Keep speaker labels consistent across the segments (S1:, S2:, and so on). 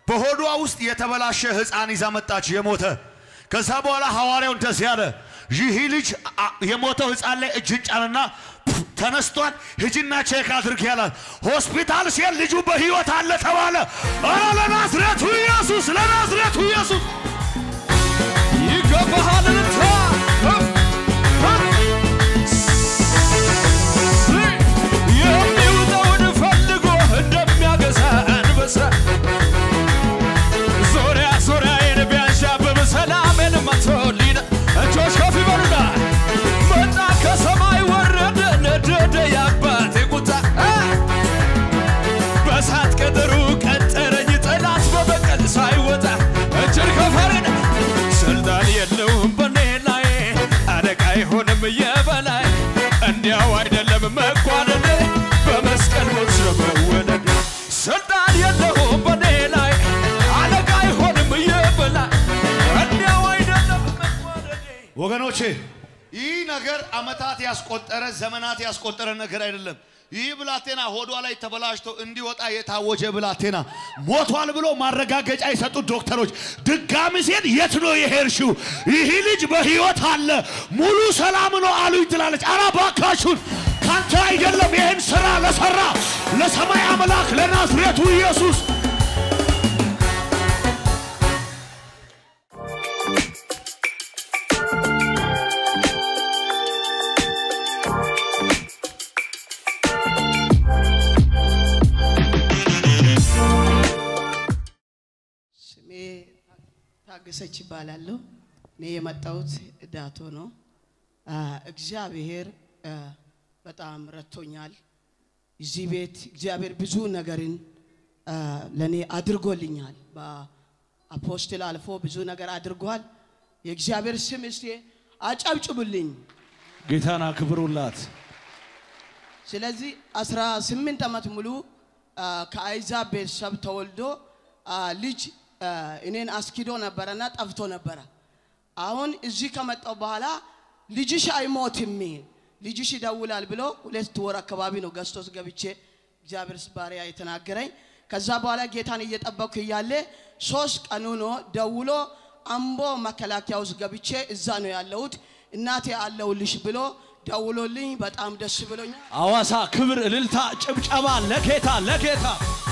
S1: በሆዷ ውስጥ የተበላሸ ሕፃን ይዛ መጣች የሞተ። ከዛ በኋላ ሐዋርያው እንደዚህ አለ፣ ይህ ልጅ አ- የሞተው ሕፃን ላይ እጅን ጫንና ፕፍ፣ ተነስቷል፣ ሂጂና ቼክ አድርግ ያላት። ሆስፒታል ሲሄድ ልጁ በሕይወት አለ ተባለ። ኧረ ለናዝሬቱ ኢየሱስ፣ ለናዝሬቱ ኢየሱስ
S2: ይገባሃል ልታ የሚውጠውን ፈልጎ እንደሚያገሳ አንበሳ ዙሪያ ዙሪያዬን ቢያንዣብብ ሰላሜን መቶልኝ እጆች ከፍ ይበሉና መጣ ከሰማይ ወረደ ነደደ የአባቴ ቁጣ በሳት ቅጥሩ ቀጠረኝ ጠላት በበቀል ሳይወጣ እጅን ከፈርን ስልጣን የለውም በኔ ላይ አለቃ አይሆንም የበላይ እንዲያው አይደለም መጓደድ በመስቀል ሞት መወለድ ስልጣን የለውም በኔ ላይ አለቃ አይሆንም የበላይ እንዲያው አይደለም መጓደድ
S1: ወገኖቼ ይህ ነገር አመታት ያስቆጠረ ዘመናት ያስቆጠረ ነገር አይደለም። ይህ ብላቴና ሆዷ ላይ ተበላሽቶ እንዲወጣ የታወጀ ብላቴና ሞቷል ብሎ ማረጋገጫ የሰጡት ዶክተሮች ድጋሚ ሲሄድ የት ነው የሄድሽው? ይህ ልጅ በህይወት አለ ሙሉ ሰላም ነው አሉኝ ትላለች። አረ ባካችሁን ካንተ አይደለም ይህን ስራ ለሰራ ለሰማይ አምላክ ለናዝሬቱ ኢየሱስ
S3: ስሜ ታገሰች ይባላለሁ። እኔ የመጣሁት ዳቶ ነው። አ፣ እግዚአብሔር አ፣ በጣም ረድቶኛል። እዚህ ቤት እግዚአብሔር ብዙ ነገርን አ፣ ለእኔ አድርጎልኛል። በአፖስትል አልፎ ብዙ ነገር አድርጓል። የእግዚአብሔር ስም እስቲ አጨብጭቡልኝ።
S2: ጌታን አክብሩላት
S3: ስለዚህ 18 ዓመት ሙሉ አ፣ ከአይዛብ ቤተሰብ ተወልዶ አ፣ ልጅ አ፣ እኔን አስኪዶ ነበረና ጠፍቶ ነበረ። አሁን እዚህ ከመጣው በኋላ ልጅሽ አይሞትም ልጅሽ ይደውላል ብሎ ሁለት ወር አካባቢ ነው ገዝቶስ ገብቼ እግዚአብሔር ባሪያ የተናገረኝ። ከዛ በኋላ ጌታን እየጠበቅኩ እያለ ሶስት ቀኑ ነው ደውሎ አምቦ መከላከያ ውስጥ ገብቼ እዛ ነው ያለሁት እናቴ አለሁልሽ ብሎ ደውሎልኝ በጣም ደስ ብሎኛል።
S2: አዋሳ ክብር፣ እልልታ፣ ጭብጨባ ለጌታ ለጌታ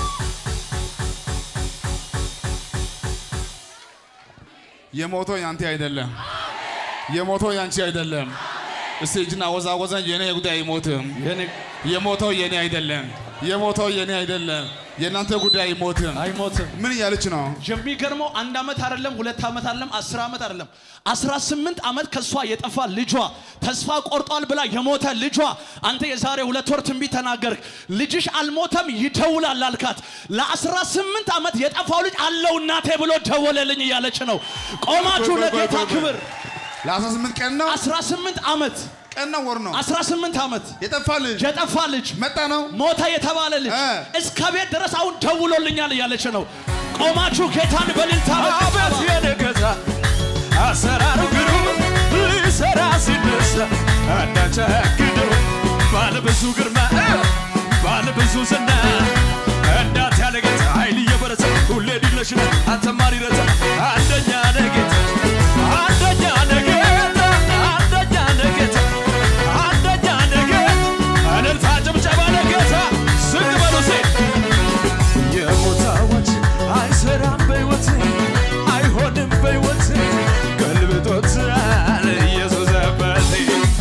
S4: የሞተው ያንተ አይደለም። የሞተው ያንቺ አይደለም። እስቲ እጅና ወዛወዘን የኔ ጉዳይ አይሞትም።
S2: የኔ-
S4: የሞተው የኔ አይደለም። የሞተው የኔ አይደለም። የእናንተ ጉዳይ አይሞትም።
S2: አይሞትም።
S4: ምን እያለች ነው?
S2: የሚገርመው አንድ ዓመት አይደለም ሁለት ዓመት አይደለም አስር ዓመት አይደለም አስራ ስምንት ዓመት ከእሷ የጠፋ ልጇ ተስፋ ቆርጧል ብላ የሞተ ልጇ አንተ የዛሬ ሁለት ወር ትንቢት ተናገርክ ልጅሽ አልሞተም ይደውላል አልካት ለአስራ ስምንት ዓመት የጠፋው ልጅ አለው እናቴ ብሎ ደወለልኝ እያለች ነው ቆማችሁ
S4: ቆይ፣ ቆይ፣
S2: ለጌታ
S4: ቆይ፣ ቆይ።
S2: ክብር
S4: ለ18 ቀን ነው
S2: አስራ ስምንት ዓመት
S4: ቀን ነው ወር ነው
S2: አስራ ስምንት ዓመት
S4: የጠፋ ልጅ
S2: የጠፋ ልጅ
S4: መጣ ነው።
S2: ሞተ የተባለ ልጅ
S4: እ።
S2: እስከ ቤት ድረስ አሁን ደውሎልኛል እያለች ነው። ቆማችሁ ጌታን በልልታ
S5: አቤት የኔ ጌታ አሰራሩ ግሩም ሊሰራ ሲነሳ እንዳቸግደው ባለ ብዙ ግርማ ባለ ብዙ ዝና እንዳት ያለ ጌታ ኃይል እየበረታ ሁሌ ድለሽነ አንተ ማን ይረታ አንደኛ ነህ ጌታ አንደኛ ነህ ጌታ አንደኛ ነህ ጌታ አንደኛ ነህ ጌታ እልልታ ጭብጨባ ለጌታ ዝቅ በሉ እስኪ የሞት አዋጅ አይሰራም በሕይወቴ አይሆንም በሕይወቴ ገልብጦታል ኢየሱስ አባቴ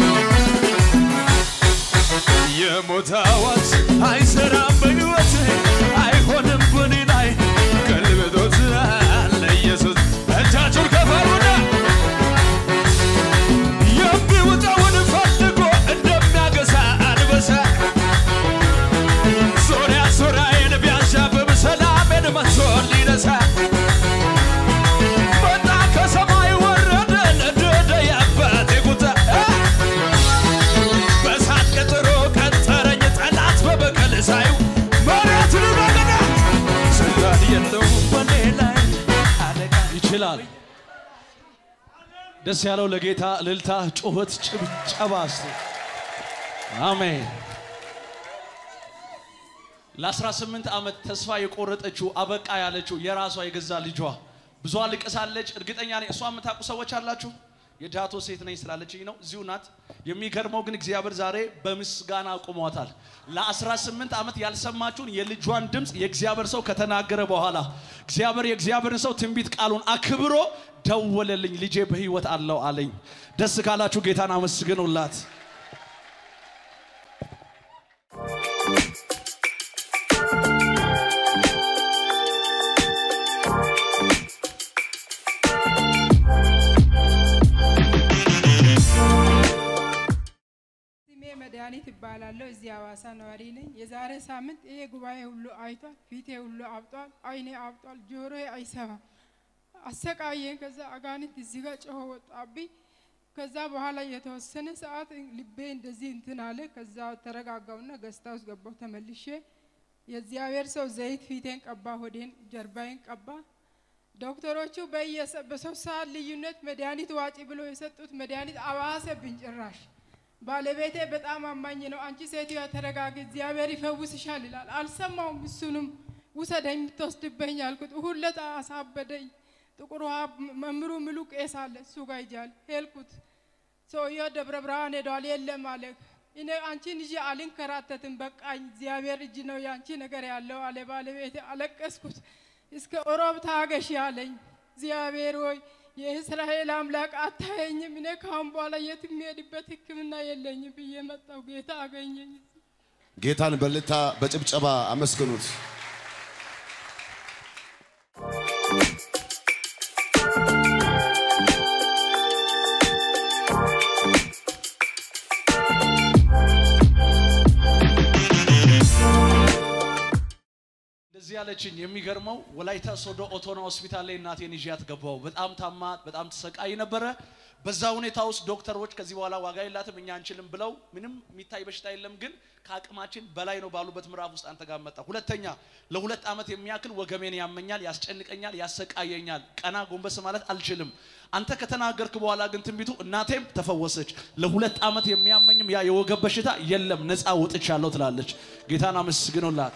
S5: የሞት አዋጅ አይሰራም በሕይወቴ አይሆንም በኔ ላይ ገልብጦታል ኢየሱስ እጃችሁን ከፍ አድርጉና የሚውጠውን ፈልጎ እንደሚያገሳ አንበሳ ዙሪያ ዙሪያዬን ቢያንዣብብ ሰላሜን መጥቶ ሊነሳ መጣ ከሰማይ ወረደ ነደደ የአባቴ ቁጣ በእሳት ቀጥሮ ቀጠረኝ ጠላት በበቀል ሳዩ መሬት ልበልና ስልጣን የለውም በኔ ላይ አለቃ
S2: ይችላል። ደስ ያለው ለጌታ እልልታ፣ ጩኸት፣ ጭብጨባ እስቲ አሜን። ለ18 ዓመት ተስፋ የቆረጠችው አበቃ ያለችው የራሷ የገዛ ልጇ ብዙ አልቅሳለች። እርግጠኛ ነኝ እሷ የምታውቁ ሰዎች አላችሁ። የዳቶ ሴት ነኝ ስላለችኝ ነው። እዚሁ ናት። የሚገርመው ግን እግዚአብሔር ዛሬ በምስጋና አቁሟታል። ለ18 ዓመት ያልሰማችሁን የልጇን ድምፅ የእግዚአብሔር ሰው ከተናገረ በኋላ እግዚአብሔር የእግዚአብሔርን ሰው ትንቢት ቃሉን አክብሮ ደወለልኝ። ልጄ በህይወት አለው አለኝ። ደስ ካላችሁ ጌታን አመስግኑላት።
S6: ስሜ መድኃኒት ይባላለሁ። እዚህ ሐዋሳ ነዋሪ ነኝ። የዛሬ ሳምንት ይሄ ጉባኤ ሁሉ አይቷል። ፊቴ ሁሉ አብጧል፣ አይኔ አብጧል፣ ጆሮዬ አይሰማም። አሰቃየኝ። ከዛ አጋንንት እዚህ ጋር ጮሆ ወጣብኝ። ከዛ በኋላ የተወሰነ ሰዓት ልቤ እንደዚህ እንትን አለ። ከዛ ተረጋጋውና ገዝታ ውስጥ ገባሁ ተመልሼ። የእግዚአብሔር ሰው ዘይት ፊቴን ቀባ፣ ሆዴን ጀርባዬን ቀባ። ዶክተሮቹ በየሰ- በሶስት ሰዓት ልዩነት መድኃኒት ዋጪ ብሎ የሰጡት መድኃኒት አባሰብኝ ጭራሽ። ባለቤቴ በጣም አማኝ ነው። አንቺ ሴትዮዋ ተረጋጊ፣ እግዚአብሔር ይፈውስሻል ይላል። አልሰማውም። እሱንም ውሰደኝ የምትወስድበኝ አልኩት። እሁድ ዕለት አሳበደኝ። ጥቁር ውሃ መምሩ ምሉ ቄስ አለ እሱ ጋር ይጃል ሄልኩት። ሰውየው ደብረ ብርሃን ሄዷል። የለም አለ። እኔ አንቺን ይዤ አልንከራተትም፣ በቃኝ። እግዚአብሔር እጅ ነው ያንቺ ነገር ያለው አለ ባለቤቴ። አለቀስኩት። እስከ ኦሮብ ታገሽ አለኝ። እግዚአብሔር ሆይ የእስራኤል አምላክ አታየኝም፣ እኔ ካሁን በኋላ የት የሚሄድበት ሕክምና የለኝም ብዬ መጣሁ። ጌታ አገኘኝ።
S1: ጌታን በልታ በጭብጨባ አመስግኑት።
S2: እንደዚህ ያለችኝ የሚገርመው ወላይታ ሶዶ ኦቶና ሆስፒታል ላይ እናቴን ይዣት ገባው። በጣም ታማ በጣም ተሰቃይ ነበረ። በዛ ሁኔታ ውስጥ ዶክተሮች ከዚህ በኋላ ዋጋ የላትም እኛ አንችልም ብለው ምንም የሚታይ በሽታ የለም ግን ከአቅማችን በላይ ነው ባሉበት ምዕራፍ ውስጥ አንተ ጋር መጣ። ሁለተኛ ለሁለት ዓመት የሚያክል ወገሜን ያመኛል፣ ያስጨንቀኛል፣ ያሰቃየኛል። ቀና ጎንበስ ማለት አልችልም። አንተ ከተናገርክ በኋላ ግን ትንቢቱ እናቴም ተፈወሰች። ለሁለት ዓመት የሚያመኝም ያ የወገብ በሽታ የለም፣ ነፃ ወጥቻለሁ ትላለች። ጌታን አመስግኑላት።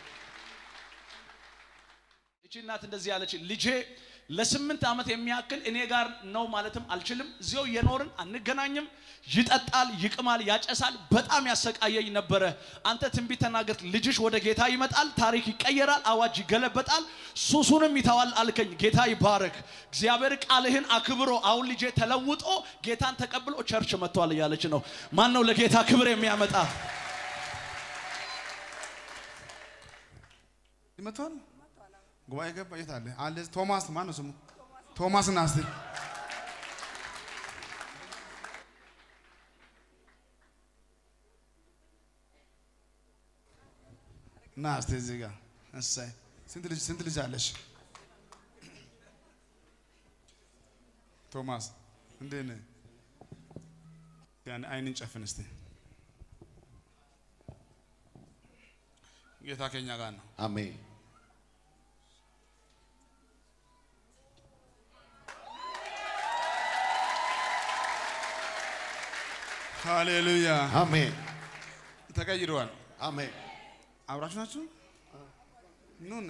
S2: እቺ እናት እንደዚህ ያለች ልጄ ለስምንት ዓመት የሚያክል እኔ ጋር ነው ማለትም አልችልም። እዚያው እየኖርን አንገናኝም። ይጠጣል፣ ይቅማል፣ ያጨሳል። በጣም ያሰቃየኝ ነበረ። አንተ ትንቢት ተናገርክ፣ ልጅሽ ወደ ጌታ ይመጣል፣ ታሪክ ይቀየራል፣ አዋጅ ይገለበጣል፣ ሱሱንም ይተዋል አልከኝ። ጌታ ይባረክ። እግዚአብሔር ቃልህን አክብሮ አሁን ልጄ ተለውጦ ጌታን ተቀብሎ ቸርች መጥቷል እያለች ነው። ማን ነው ለጌታ ክብር የሚያመጣ?
S4: ይመቷል ጉባኤ ገባ። የት አለ አለ? ቶማስ ማን ነው ስሙ? ቶማስ ና እስቲ ና እስቲ እዚህ ጋር እሰይ። ስንት ልጅ ስንት ልጅ አለሽ? ቶማስ እንዴት ነህ? ያን አይንን ጨፍን እስቲ። ጌታ ከኛ ጋር ነው።
S1: አሜን።
S4: ሃሌሉያ
S1: አሜን።
S4: ተቀይረዋል።
S1: አሜን።
S4: አብራችሁ ናችሁ? ኑን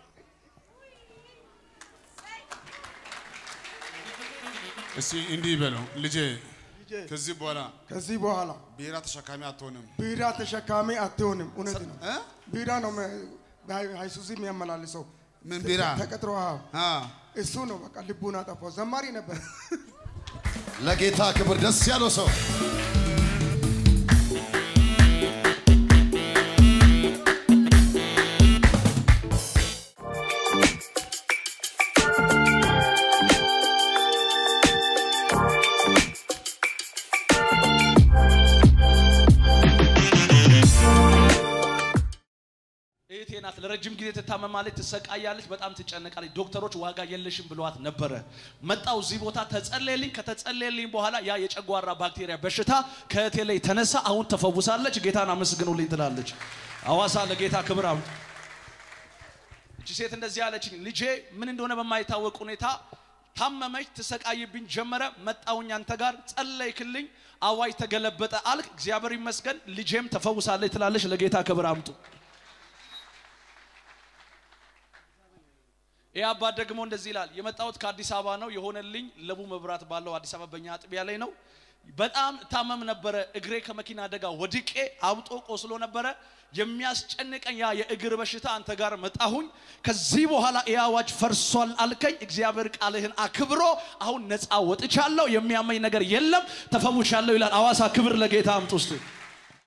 S4: እስቲ እንዲህ በለው ልጄ፣ ከዚህ በኋላ
S7: ከዚህ በኋላ
S4: ቢራ ተሸካሚ አትሆንም።
S7: ቢራ ተሸካሚ አትሆንም። እውነት ነው።
S4: እ?
S7: ቢራ ነው መ- በሃይ- ሃይሱዚ የሚያመላልሰው
S4: ምን ቢራ?
S7: ተቀጥሮ አዎ፣
S4: አ
S7: እሱ ነው በቃ ልቡን አጠፋው። ዘማሪ ነበር።
S1: ለጌታ ክብር ደስ ያለው ሰው
S2: እህቴ ናት። ለረጅም ጊዜ ትታመማለች፣ ትሰቃያለች፣ በጣም ትጨነቃለች። ዶክተሮች ዋጋ የለሽም ብለዋት ነበረ። መጣው እዚህ ቦታ ተጸለየልኝ። ከተጸለየልኝ በኋላ ያ የጨጓራ ባክቴሪያ በሽታ ከእህቴ ላይ ተነሳ። አሁን ተፈውሳለች። ጌታን አመስግኑልኝ ትላለች። አዋሳ ለጌታ ክብር አምጡ። እቺ ሴት እንደዚህ አለችኝ። ልጄ ምን እንደሆነ በማይታወቅ ሁኔታ ታመመች፣ ትሰቃይብኝ ጀመረ። መጣውኝ አንተ ጋር ጸለይክልኝ፣ አዋጅ ተገለበጠ አልክ። እግዚአብሔር ይመስገን ልጄም ተፈውሳለች ትላለች። ለጌታ ክብር አምጡ። ይህ አባት ደግሞ እንደዚህ ይላል። የመጣሁት ከአዲስ አበባ ነው። የሆነልኝ ለቡ መብራት ባለው አዲስ አበባ በኛ አጥቢያ ላይ ነው። በጣም ታመም ነበረ። እግሬ ከመኪና አደጋ ወድቄ አብጦ ቆስሎ ነበረ። የሚያስጨንቀኝ ያ የእግር በሽታ አንተ ጋር መጣሁኝ። ከዚህ በኋላ ይህ አዋጅ ፈርሷል አልከኝ። እግዚአብሔር ቃልህን አክብሮ አሁን ነፃ ወጥቻለሁ። የሚያመኝ ነገር የለም፣ ተፈውሻለሁ ይላል። አዋሳ ክብር ለጌታ አምጡ ውስጥ